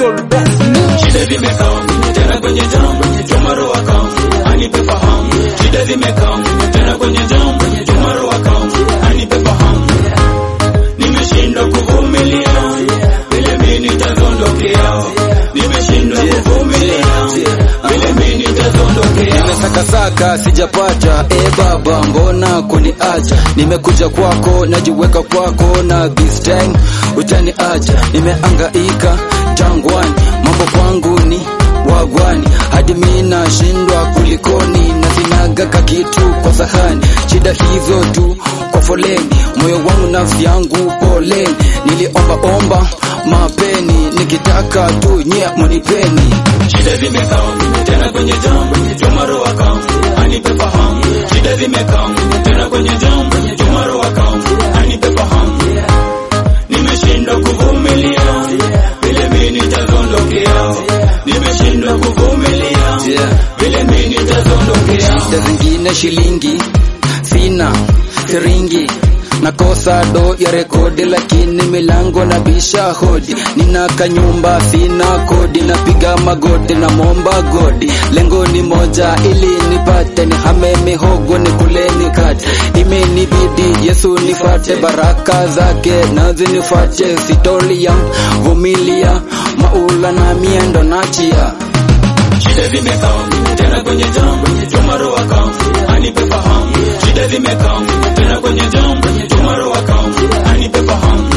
Soul Best Music. Shida zimekaa tena kwenye jam, tomorrow account anipe fahamu. Shida zimekaa tena kwenye jam, tomorrow account anipe fahamu. Nimeshindwa kuvumilia vile mimi nitazondokea. Nimeshindwa kuvumilia vile mimi nitazondokea. Nimesakasaka sijapata, e Baba, mbona kuniacha? Nimekuja kwako, najiweka kwako, na this time utaniacha. Nimeangaika jangwani, mambo kwangu ni wagwani, hadi mimi nashindwa kulikoni, na sinagaka kitu kwa sahani. Shida hizo tu kwa foleni, moyo wangu nafsi yangu poleni. Niliomba omba mapeni, nikitaka tu nyie munipeni. Shida zimekaa tena kwenye jam, tomorrow account anipe fahamu. Shida zimekaa tena kwenye jam, tomorrow account anipe fahamu. Nimeshindwa kuvumilia vile mimi nitazondokea. Nimeshindwa kuvumilia Yeah. vile mimi nitazondokea. shida zingine shilingi sina siringi nakosa do ya rekodi lakini milango na bisha hodi nina kanyumba sina kodi napiga magoti na momba godi lengo ni moja ili nipate nihame mihogo ni kuleni kati imenibidi yesu nifate baraka zake nazi nifate sitolia vumilia maula na miendo nachia Shida zimekaa tena kwenye jam, tomorrow account anipe fahamu. Shida zimekaa tena kwenye jam, tomorrow account anipe fahamu.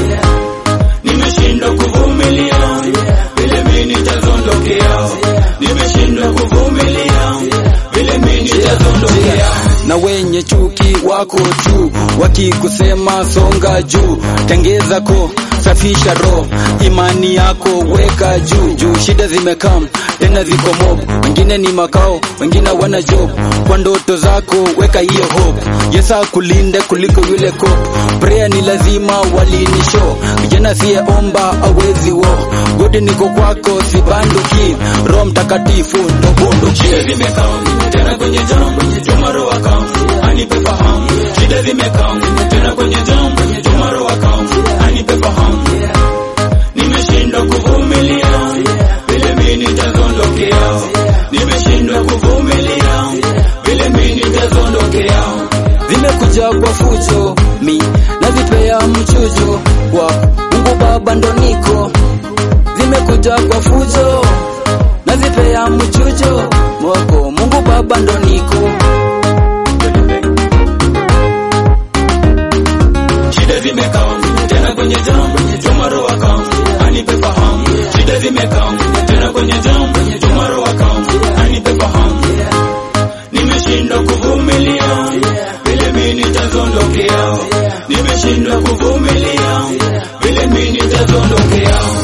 Nimeshindwa kuvumilia vile mimi nitazondokea. Nimeshindwa kuvumilia vile mimi nitazondokea. na wenye chuki wako tu wakikusema songa juu tengeza ko safisha roho imani yako weka juu juu shida zimekam tena ziko mob wengine ni makao wengine wana job kwa ndoto zako weka hiyo hope yesu akulinde kuliko yule kop prayer ni lazima walini show vijana siyeomba awezi wo godi niko kwako sibanduki roho mtakatifu ndo bunduki Shida zimekaa tena kwenye jam, tomorrow account anipe fahamu. Shida zimekaa tena kwenye jam, tomorrow account anipe fahamu. Nimeshindwa kuvumilia vile mimi nitazondokea. Nimeshindwa kuvumilia vile mimi nitazondokea. vimekuja kwa fujo mi nazipea mchujo wa Mungu Baba ndo niko vimekuja kwa fujo nazipea mchujo wako Mungu Baba ndo niko Shida zimekaa tena kwenye jam, tomorrow account anipe fahamu. Shida zimekaa tena kwenye jam, tomorrow account anipe fahamu. Nimeshindwa kuvumilia vile mimi nitazondokea. Nimeshindwa kuvumilia vile mimi nitazondokea.